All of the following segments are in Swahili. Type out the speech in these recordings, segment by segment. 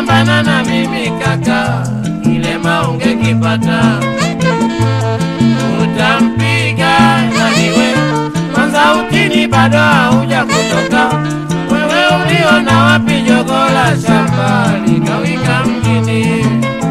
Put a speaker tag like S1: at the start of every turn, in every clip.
S1: ungepambana na mimi kaka, kilema ungekipata. Utampiga naniwe kwanza, utini bado hauja kutoka. Wewe uliona wapi jogo la shamba likawika mjini?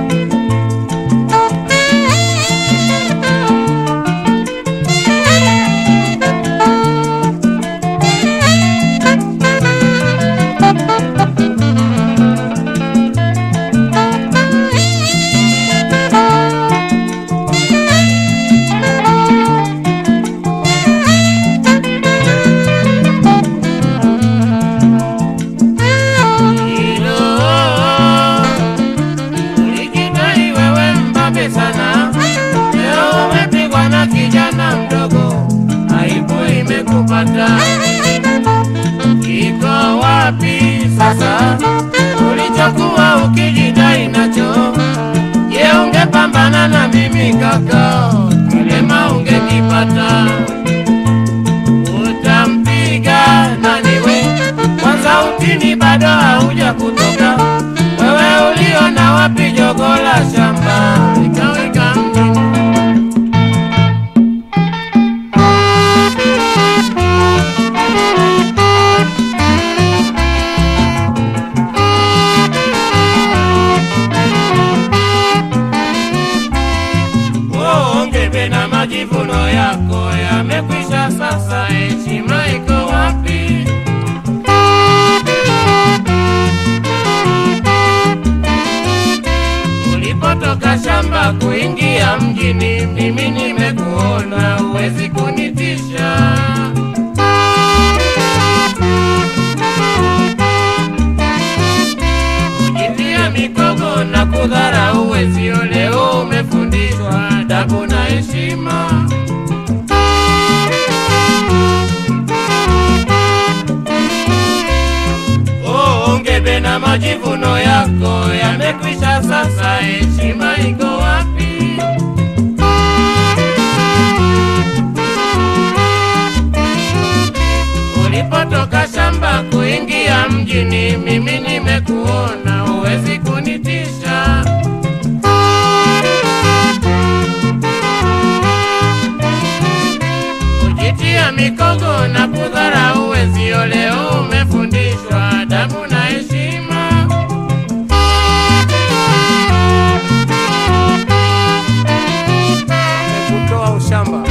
S1: Hilo ulijidai wewe mbabe sana, leo umepigwa na kijana mdogo, aibu imekupata. Kiko wapi sasa ulichokuwa ukijidai nacho? Je, ungepambana na mimi kaka, kilema ungekipata utampiga nani we? Kwanza utini bado hauja kutoka. Wewe uliona wapi jogo la shamba likawika mjini? Ongebe na majivuno yako yamekwisha sasa, heshima iko wapi? Ulipotoka shamba kuingia mjini, mimi nimekuona, huwezi kunitisha. Kujitia mikogo na kudharau wezio, leo umefundishwa adabu na heshima. Oh, ongebe na majivuno yako yamekwisha sasa, heshima iko wapi? Ulipotoka shamba kuingia mjini, mimi nimekuona, huwezi kunitisha. Kujitia mikogo na kudharau wezio, leo umefundishwa adabu na heshima.
S2: kutoa ushamba.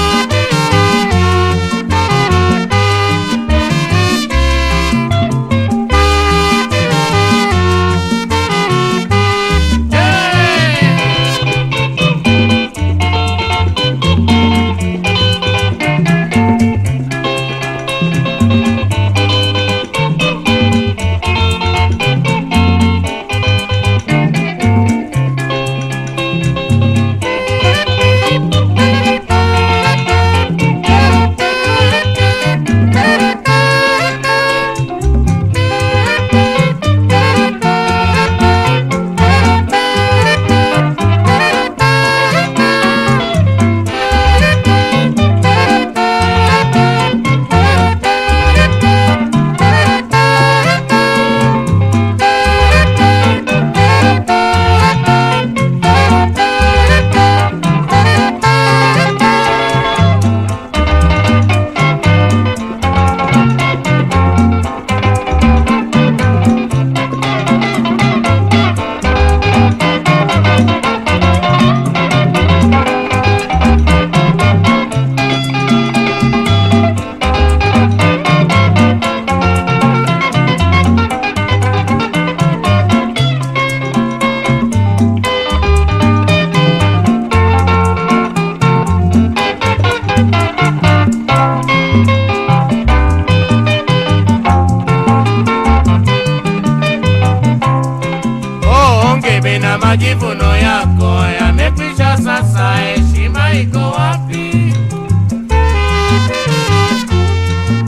S1: Oh, ongebe na majivuno yako yamekwisha sasa, heshima iko wapi?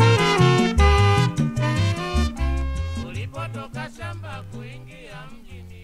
S1: Ulipotoka shamba kuingia mjini